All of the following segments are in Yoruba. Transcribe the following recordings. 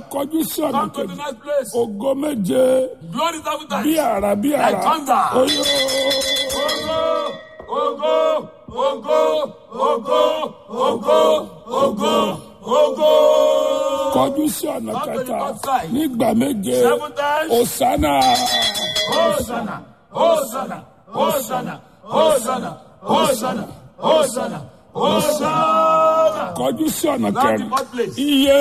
kọjú sí ọ̀nà Come to the kejì next place. ògo méje Glory seven times. bí àrà bí àrà Like thunder. oyó Ògo, ògo, ògo, ògo, ògo, ògo, ògo. kọjú sí ọ̀nà Come to the kẹta north side. nígbà méje Seven times. òsánà Hosanna, Hosanna, Hosanna, Hosanna, Hosanna, Hosanna, Hosanna. kọjú sí ọ̀nà Now kẹrin the fourth place. iye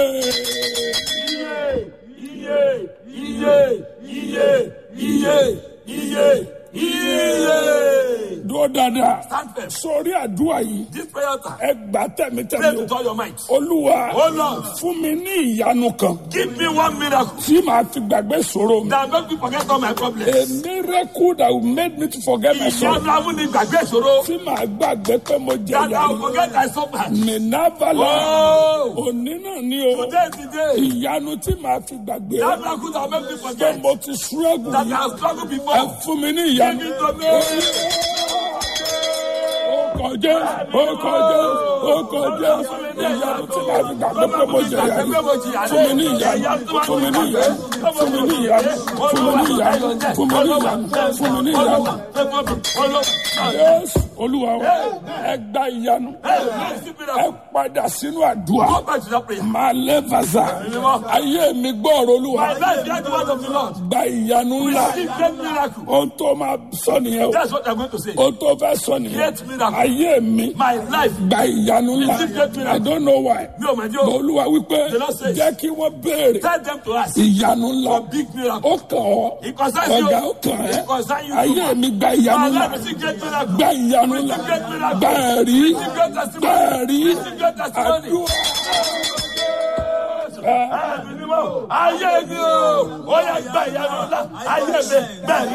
Iye, iye, iye, iye, iye, iye, iye. dúró dáadáa Stand firm. sórí àdúrà yìí This prayer altar. ẹ gbà Pray tẹ̀mítẹ̀mí with all your might. olúwa Oh Lord. fún mi ní ìyanu kan Give me one miracle tí màá fi gbàgbé ṣòro mi. that make me forget all my a problems. miracle that will make me to forget my sorrow. Ìyanu amúni gbàgbé ìṣòro. tí màá gbàgbé pé mo jẹ That I will ìyanu. forget I suffered. mìnàbàlà Oh, òní náà ni o today is the day. ìyanu tí màá fi gbàgbé That miracle that make me pé forget mo ti struggle that I yìí. have struggled ẹ before. fún mi ní Give ìyanu. it to me. ó kọjá ó kọjá ó kọjá ìyanu tí màá fi gbàgbé pé mo jẹ ìyanu. fún mi ní ìyanu fún mi ní ìyanu fún mi ní ìyanu fún mi ní ìyanu fún mi ní ìyanu fún mi ní ìyanu. Jésù olúwa wa ẹ gba ìyanu ẹ padà sínú àdúrà máa lé vaza ayé mi gbọ́ọ̀rọ̀ olúwa gba ìyanu ńlá ohun tó máa sọ nìyẹn o That's what I'm going to say. ohun tó fẹ́ sọ nìyẹn Great miracle. ayé mi My life. gba ìyanu ńlá Receive great miracle. I don't know why Mi ò mọ̀ ní o. olúwa wípé The Lord says- jẹ́ kí wọ́n béèrè Tell them to ask ìyanu ńlá for big miracle. ó kàn ọ́ It concerns you. ọ̀gá ó kàn ẹ́ It concerns you. ayé mi gba ìyanu My ńlá life is a great miracle. gba ìyanu ńlá Receive great miracle. gba ẹ̀rí Receive great gba testimony. ẹ̀rí Receive great testimony. àdúrà. Ayé mi o, ó yẹ gba ìyanu ńlá, ayé mi bẹ́ẹ̀